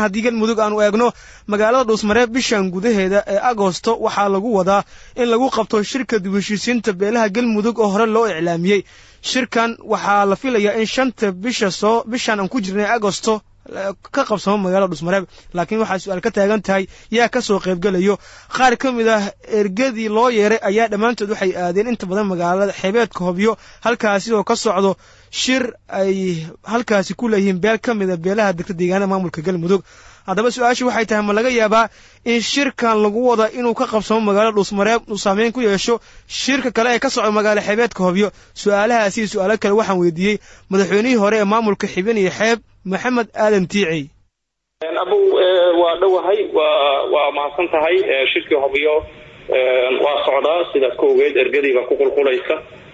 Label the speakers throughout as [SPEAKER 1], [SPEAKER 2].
[SPEAKER 1] haddii galmudug aanu eegno magaalada dhuusmareeb bishan gudaheeda ee agosto waxaa lagu wadaa in lagu qabto shirka dib heshiisiinta beelaha galmudug oo hore loo iclaamiyey shirkan waxaa la filayaa in shanta bisha soo bishan aan ku jirnay agosto ka qabsamo magaalada dhusmareeb laakiin waxaa su-aal ka taagan tahay yaa ka soo qaybgelayo qaar ka mid ah ergadii loo yeeray ayaa dhammaantood waxay aadeen inta badan magaalada xeebeedka hobyo halkaasi oo ka socdo shir ay halkaasi ku leeyihiin beel ka mid a beelaha degta deegaanada maamulka galmudug haddaba su-aashu waxay tahay ma laga yaabaa in shirkan lagu wada inuu ka qabsamo magaalada dhuusmareeb uu saameyn ku yeesho shirka kale ee ka socda magaalo xeebeedka hobyo su-aalahaasi iyo su-aalo kale waxaan weydiiyey madaxweynihii hore ee maamulka xibin iyo xeeb maxamed aadan tiicey
[SPEAKER 2] abow waa dhowahay waa waa mahadsan tahay shirkii hobyo waa socdaa sidaad ka ogeed ergadiiba ku qulqulaysa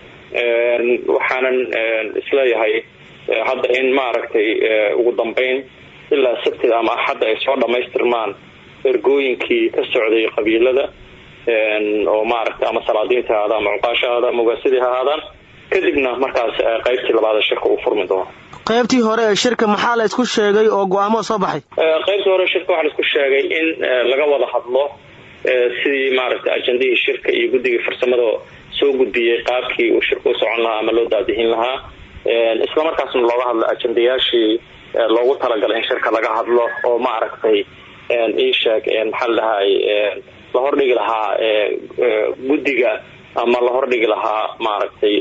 [SPEAKER 2] waxaanan isleeyahay hadda in maaragtay ugu dambeyn ilaa sabtida ama axadda ay soo dhamaystirmaan ergooyinkii ka socday qabiilada oo maaragtay ama salaadiinta ahaada ama cuqaasha ahaada ama ugaasadii ha ahaadaan kadibna markaas qaybtii labaad ee shirka uu furmi doono
[SPEAKER 1] qaybtii hore ee shirka maxaa la isku sheegay oo go-aamo soo baxay
[SPEAKER 2] qaybtii hore shirka waxaa la isku sheegay in laga wada hadlo sidii maaragtay ajendihii shirka iyo guddigii farsamada soo gudbiyey qaabkii uu shirka u socon lahaa ama loo daadihin lahaa isla markaasna looga hadlo ajendayaashii loogu talagalay in shirka laga hadlo oo maaragtay ii sheeg maxaa la dhahay la hordhigi lahaa guddiga ama la hordhigi lahaa maaragtay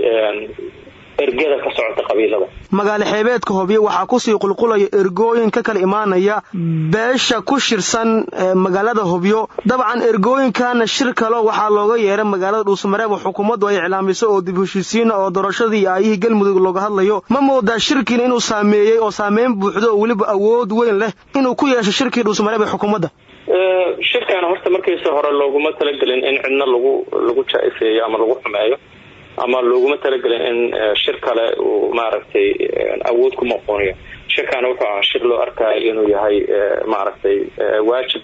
[SPEAKER 2] ergada ka socota qabiilada
[SPEAKER 1] magaalo xeebeedka hobyo waxaa kusii qulqulaya ergooyin ka kala imaanaya beesha ku shirsan magaalada hobyo dabcan ergooyinkana shir kalo waxaa looga yeeray magaalada dhuusmareeb oo xukuumaddu ay iclaamiso oo dib heshiisiina oo doorashadii iyo aayihii galmudug looga hadlayo ma moodaa shirkiina inuu saameeyey oo saameyn buuxdo oo weliba awood weyn leh inuu ku yeesho shirkii dhuusmareeb ee xukuumadda
[SPEAKER 2] shirkan horta markiisa hore looguma talagelin in cidna lagu lagu jaa-ifeeyo ama lagu xumeeyo ama looguma talagelin in shir kale uu maaragtay awood ku maqooniyo shirkaana wuxuu ahaa shir loo arkayo inuu yahay maaragtay waajib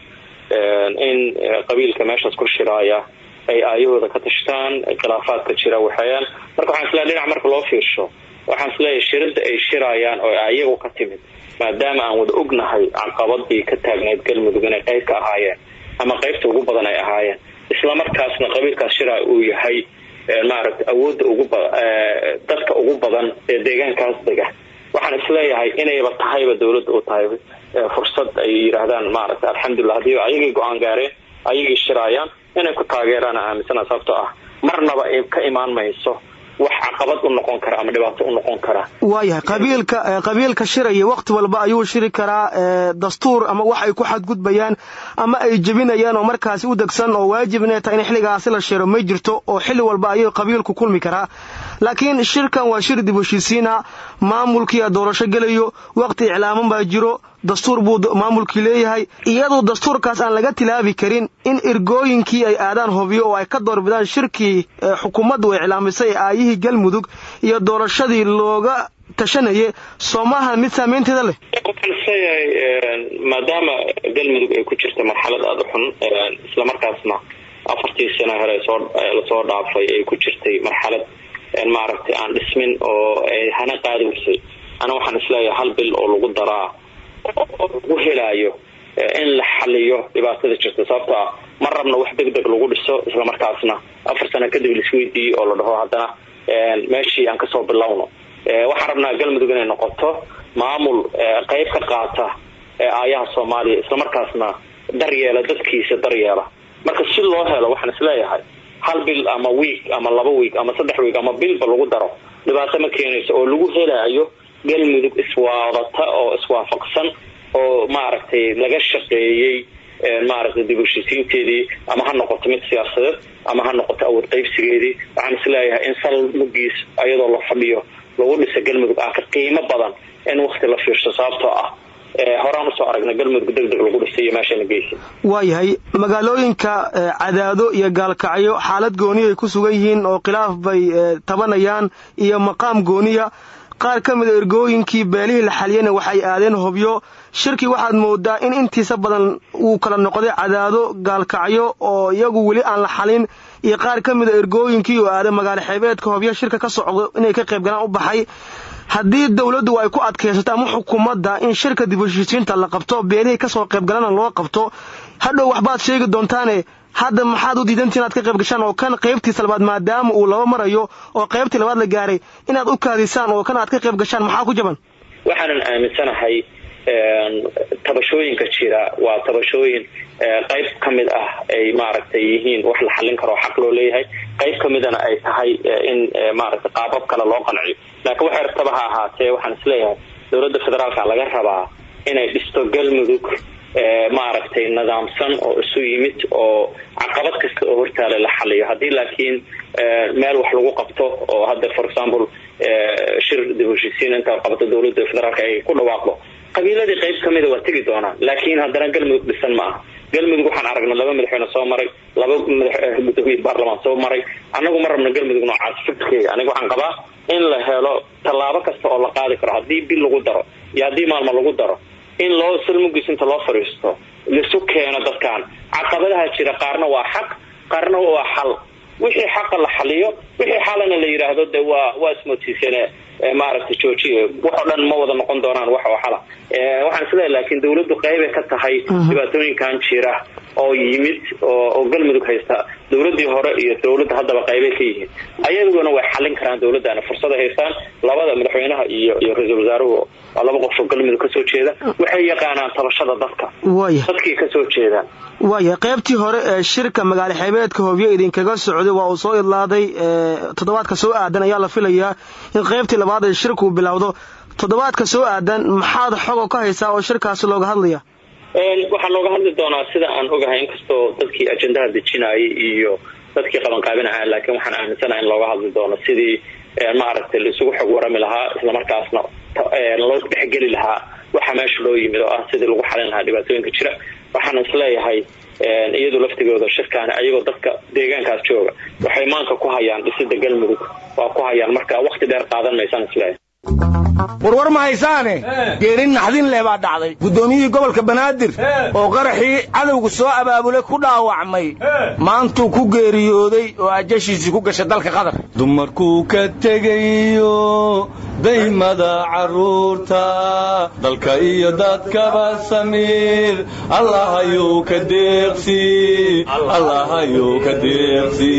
[SPEAKER 2] in qabiilka meeshaas ku shiraaya ay aayahooda ka tashtaan khilaafaadka jira waxeeyaan marka waxaan isleeyahay dhinac marka loo fiirsho waxaan isleeyahay shirada ay shiraayaan oo ayagu ka timid maadaama aan wada ognahay caqabadii ka taagneyd galmudug inay qayb ka ahaayeen ama qaybta ugu badan ay ahaayeen islamarkaasna qabiilkaas shiraa uu yahay maaragtay awoodda ugu ba dadka ugu badan ee deegaankaas dega waxaan isleeyahay inayba tahayba dawladda u tahay fursad ay yidhaahdaan maaragtay alxamdulilah haddii ayagii go-aan gaareen ayagii shiraayaan inay ku taageeraan aaminsana sababtoo ah marnaba ka imaan mayso wax caqabad u noqon kara ama dhibaato u noqon kara
[SPEAKER 1] waayahay qabiilka qabiilka shiraya wakti walba ayuu shiri karaa dastuur ama wax ay ku xadgudbayaan ama ay jebinayaan oo markaasi u degsan oo waajib inay tahay in xilligaasi la shiro may jirto oo xilli walba ayuu qabiilku kulmi karaa laakiin shirkan waa shir dib heshiisiina maamulkiia doorasho gelayo wakti iclaaman baa jiro dastuur buu maamulkii leeyahay iyadoo dastuurkaas aan laga tilaabi karin in ergooyinkii ay aadaan hobyo oo ay ka doorbidaan shirkii xukuumaddu iclaamisay aayihii galmudug iyo doorashadii looga tashanayay soomaha mid saameynteeda leh
[SPEAKER 2] waxaan isleeyahay maadaama galmudug ay ku jirta marxalad aada u xun islamarkaasna afartii sano hore soo lasoo dhaafay ay ku jirtay marxalad maaragtay aan dhismin oo ay hana qaadi waysay ana waxaan isleeyahay hal bil oo lagu daraa lagu helaayo in la xaliyo dhibaatada jirta sababto ah ma rabna wax deg deg lagu dhiso islamarkaasna afar sano kadib laisweydiiyey oo la dhaho haddana meeshii aan kasoo bilowno waxaan rabnaa galmudug inay noqoto maamul qeyb ka qaata aayaha soomaaliya islamarkaasna daryeela dadkiisa daryeela marka si loo helo waxaan isleeyahay hal bil ama wiig ama laba wiig ama saddex wiig ama bilba lagu daro dhibaato ma keenayso oo lagu helaayo galmudug iswaadata oo iswaafaqsan oo maaragtay laga shaqeeyey maaragtay dib heshiisiinteedii ama ha noqoto mid siyaasadeed ama ha noqoto awood qaybsigeedii waxaan isleeyahay in sal mugiis ayadoo la fadhiyo lagu dhisa galmudug ah ka qiimo badan in wakti la fiirsho sababtoo ah horaan usoo aragna galmudug deg deg lagu dhisay iyo meeshana geysa
[SPEAKER 1] waayahay magaalooyinka cadaado iyo gaalkacyo xaalad gooniya ay ku sugan yihiin oo khilaaf bay tabanayaan iyo maqaam gooniya qaar ka mida ergooyinkii beelihii la xaliyana waxay aadeen hobyo shirkii waxaad moodaa in intiisa badan uu kala noqday cadaado gaalkacyo oo iyagu weli aan la xalin iyo qaar ka mida ergooyinkii oo aaday magaalo xeebeedka hobyo shirka ka socdo inay ka qayb galaan u baxay haddii dowladdu ay ku adkaysato ama xukuumadda in shirka dib u heshiisiinta la qabto beelihii ka soo qaybgalana loo qabto hadhow waxbaad sheegi doontaane hadda maxaad u diidantii inaad ka qayb gashaan oo kan qaybtiisa labaad maadaama uu laba marayo oo qaybtii labaad la gaaray inaad u kaadisaan oo kan aad ka qayb gashaan maxaa ku jaban
[SPEAKER 2] waxaanan aaminsanahay tabashooyinka jira waa tabashooyin qayb ka mid ah ay maaragtay yihiin wax la xallin karo xaq loo leeyahay qayb ka midana ay tahay in maaragtay qaabab kale loo qanciyo laakiin waxay rabtaba ha ahaatee waxaan isleeyahay dowladda federaalka laga rabaa inay dhisto galmudug maaragtay nidaamsan oo isu yimid oo caqabad kasta oo hortaale la xaliyo haddii laakiin meel wax lagu qabto oo hadda for example shir dib heshiisiin inta qabato dowladda federaalka ay ku dhawaaqdo qabiiladii qayb kamida waa tegi doonaan laakiin haddana galmudug dhisan ma aha galmudug waxaan aragnay laba madaxweyne soo maray laba madaxgudoomiye baarlamaan soo maray annagu ma rabno galmudug noocaas fikirkeega aniga waxaan qabaa in la helo tallaabo kasta oo la qaadi karo haddii bil lagu daro iyo haddii maalmo lagu daro in loo salmugis inta loo fadhiisto laisu keeno dadkan caqabadaha jira qaarna waa xaq qaarna waa xal wixii xaqa la xaliyo wixii xalana la yidhaahdo de waa waa ismotiisane maaragtay joojiye wax oo dhan ma wada noqon doonaan wax oo xala waxaan isleeyahay laakiin dawladdu qaybay ka tahay dhibaatooyinkan jira oo yimid oo galmudug haysta dawladdii hore iyo dawladda haddaba qaybay ka yihiin ayaguna way xalin karaan dawladdaana fursada haystaan labada madaxweynaha iyo iyo ra-iisul wasaaruhu waa laba qof oo galmudug kasoo jeeda waxay yaqaanaan tabashada dadka dadkii kasoo jeedaan
[SPEAKER 1] waaya qaybtii hore ee shirka magaalo xeebeedka hobyo idinkaga socday waa uu soo idlaaday toddobaadka soo aadan ayaa la filayaa in qaybtii labaad ee shirkuu bilowdo toddobaadka soo aadan maxaad xogo ka haysaa oo shirkaasi looga hadlaya
[SPEAKER 2] waxaa looga hadli doonaa sida aan ogahay inkastoo dadkii ajendaha dejinayay iyo dadkii qabanqaabinaha laakiin waxaan aaminsanaha in looga hadli doono sidii maaragtay laisugu xog warami lahaa islamarkaasna loo dhexgeli lahaa waxa meesha loo yimid oo ah sidii lagu xalin lahaa dhibaatooyinka jira waxaan isleeyahay iyadu laftigooda shirkaani ayagoo dadka deegaankaas jooga waxay maanka ku hayaan dhisida galmudug waa ku hayaan marka wakti dheer qaadan maysaan isleeyahay
[SPEAKER 3] warwar ma haysaane geerin naxdin leh baa dhacday guddoomiyihii gobolka banaadir oo qaraxii cadowga soo abaabulay ku dhaawacmay maantuu ku geeriyooday oo ajashiisii ku gashay dalka qatar
[SPEAKER 4] dumarkuu ka tegayo daymada carruurta dalka iyo dadkaba samiir allahayuu ka deeqsi allahayuu ka deeqsi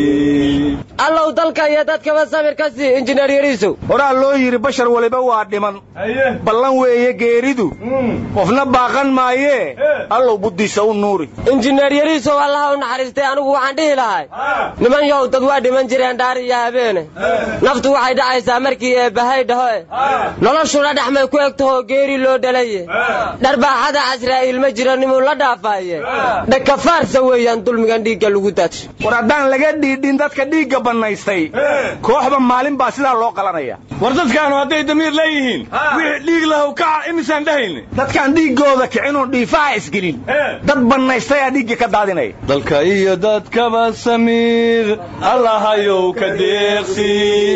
[SPEAKER 5] allow dalka iyo dadkaba samir ka sii injineer yariisow
[SPEAKER 3] horaa loo yidhi bashar waliba waa dhiman ballan weeye geeridu qofna baaqan maayee allow buddiisa u nuuri
[SPEAKER 5] injineer yariisow allaha u naxariistay anigu waxaan dhihi lahay niman yow dad waa dhiman jireen dhaar iyo habeene naftu waxay dhacaysaa markii eebbahay dhaho e noloshuna dhexmay ku egtahoo geeri loo dhalaye dharbaaxada casraa'iil ma jiro nimuu la dhaafaaye dhakafaarsa weeyaan dulmigan dhiigga lagu daadsho
[SPEAKER 3] war haddaan laga dhiidhin dadka dhiigga bannaystay kooxba maalin baa sidaa loo qalanaya
[SPEAKER 4] war dadkaanu hadday damiir leeyihiin wixii dhiig lahow kaca imisaan dhahayne
[SPEAKER 3] dadkaan dhiiggooda kicinoo dhiifaha isgelin dad bannaystay aa dhiigga ka daadinaya
[SPEAKER 4] dalka iyo dadkaba samiir allahayow ka deeqsi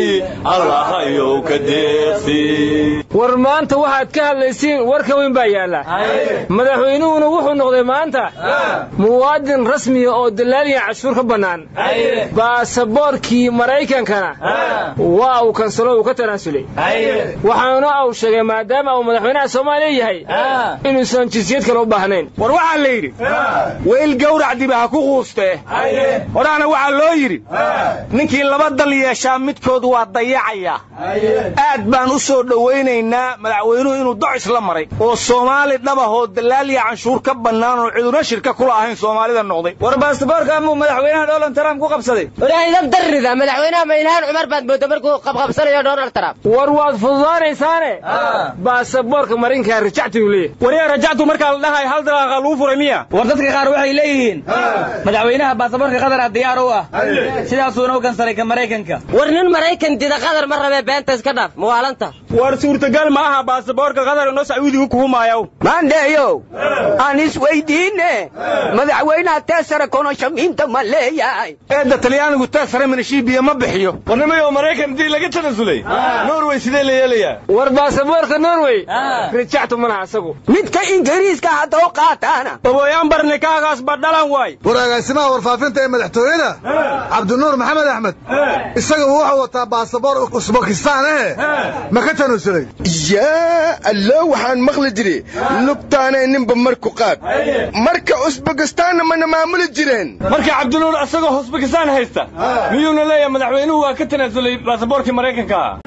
[SPEAKER 4] allahayow ka deeqsi
[SPEAKER 6] war maanta waxaad ka hadlaysiin warka weyn baa yaalla madaxweynuhuna wuxuu noqday maanta muwaadin rasmiya oo dalaaliya cashuur ka bannaan baasaboorkii maraykankana waa uu kansalo uu ka tanaasulay waxaana uu sheegay maadaama uu madaxweynaha soomaaliya yahay inuusan jinsiyad kale u baahnayn
[SPEAKER 3] war waxaa la yidhi weyl gawrac diba ha ku quustee horaana waxaa loo yidhi ninkii laba dal yeeshaa midkood waa dayacayaa aad baan u soo dhowaynaynaa madaxweynuhu inuu docis la maray oo soomaali dhabahoo dalaaliya canshuur ka bannaan oo ciduna shirka kula ahayn soomaalida noqday
[SPEAKER 6] war baasaboorka amuu madaxweynaha donald trump ku qabsaday
[SPEAKER 5] walaahidab darrida madaxweynaha maylhaan cumar baad mooda markuu qabqabsanayo donald trump
[SPEAKER 6] war waad fududaanaysaane baasaboorka marinkaa rajacti uu leeyahay
[SPEAKER 3] waryaa rajactu markaa la dhahay hal dalaaqa lagu furay miya
[SPEAKER 7] war dadka qaar waxay leeyihiin madaxweynaha baasaboorka qadara diyaar u ah sidaasuuna u kansalay ka maraykanka
[SPEAKER 5] war nin maraykan dida qadar ma rabee beenta iska dhaaf mawaalanta
[SPEAKER 3] war suurtagal ma aha baasaboorka qadar inoo sacuudigu kuhumaayow
[SPEAKER 8] maandheeyow aan isweydiine madaxweynaha teesare konoshamiinta ma leeyahay
[SPEAKER 3] eedda talyaanigu teesare minashiibiya ma bixiyo
[SPEAKER 4] warnimayo maraykan dii laga tanasulay norway sidee la yeelayaa
[SPEAKER 6] war baasaboorka norwey rajactu ma laha isagu
[SPEAKER 8] midka ingiriiska haddoo qaataana
[SPEAKER 3] oboyaan barnikaagaas badhalan waay
[SPEAKER 9] war agaasimaha warfaafinta ee madaxtooyada cabdinuur maxamed axmed isaga wuxuu wataa baasaboor usbakistaan eh ma ka tanusulay
[SPEAKER 10] yaa allo waxaan maqli jiri lubtaanay ninba marku qaad marka usbakistaanna mana maamuli jireen
[SPEAKER 4] marka cabdinuur asagoo husbakistaan haysta miyuuna leeyahay madaxweynuhu waa ka tanaasulay baasaboorkii maraykanka